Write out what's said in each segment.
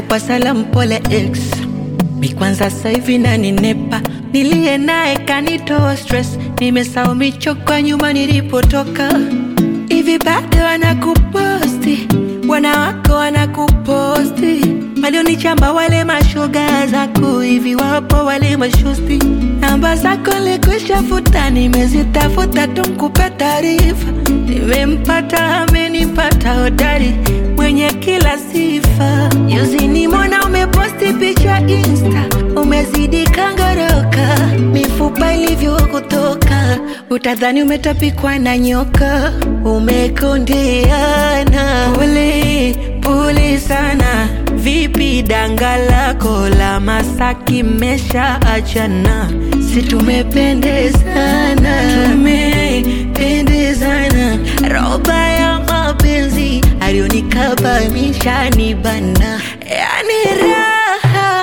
nakupa salamu pole ex mi kwanza sasa hivi naninepa niliye naye kanitoa stress nimesahau michoka nyuma nilipotoka hivi bado wanakuposti bwana wako wanakuposti walionichamba wale mashoga zako hivi wapo wale mashosti namba zako likushafuta nimezitafuta tumkupe taarifa nimempata amenipata hodari mwenye kila sifa juzi nimona umeposti picha insta umezidi kangoroka mifupa ilivyokutoka utadhani umetapikwa na nyoka umekondeana pole pole sana vipi danga lako la masaki mesha achana si tumependezana tumependezana roba ya mapenzi alionikabamisha ni bana yani raha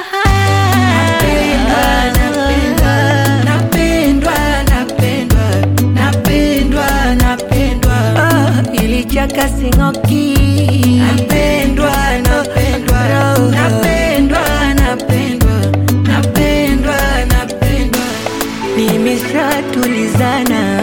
napendwa napendwa napendwa napendwa oh, ilichaka singoki napendwa napendwa napendwa napendwa napendwa napendwa nimeshatulizana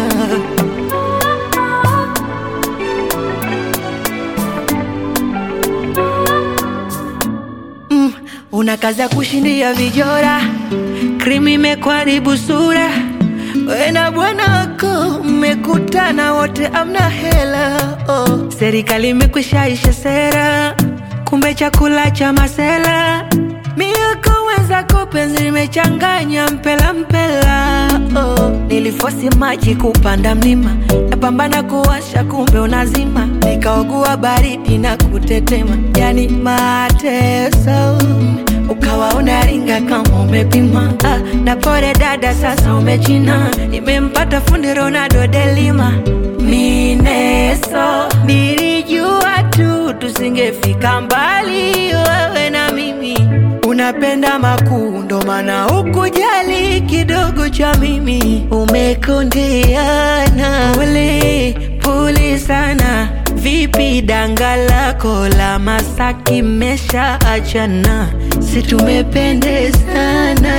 mm, una kazi ya kushindia vijora krimi imekuharibu sura we na bwana wako mmekutana wote amna hela oh. serikali imekwishaisha sera kumbe chakula cha masela mioko wenzako penzi limechanganya mpela mpela oh. nilifosi maji kupanda mlima napambana kuwasha kumbe unazima nikaogua baridi na kutetema yani mateso ukawa unaringa kama umepima ah, na pole dada sasa umechina nimempata fundi ronaldo delima mineso nilijua tu tusingefika mbali wewe na mimi unapenda makuu ndo maana ukujali kidogo cha mimi umekondeana pole pole sana vipi danga lako la masaki mesha achana si tumependezana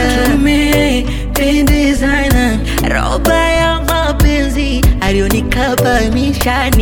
tumependezana roba ya mapenzi alionikabamisha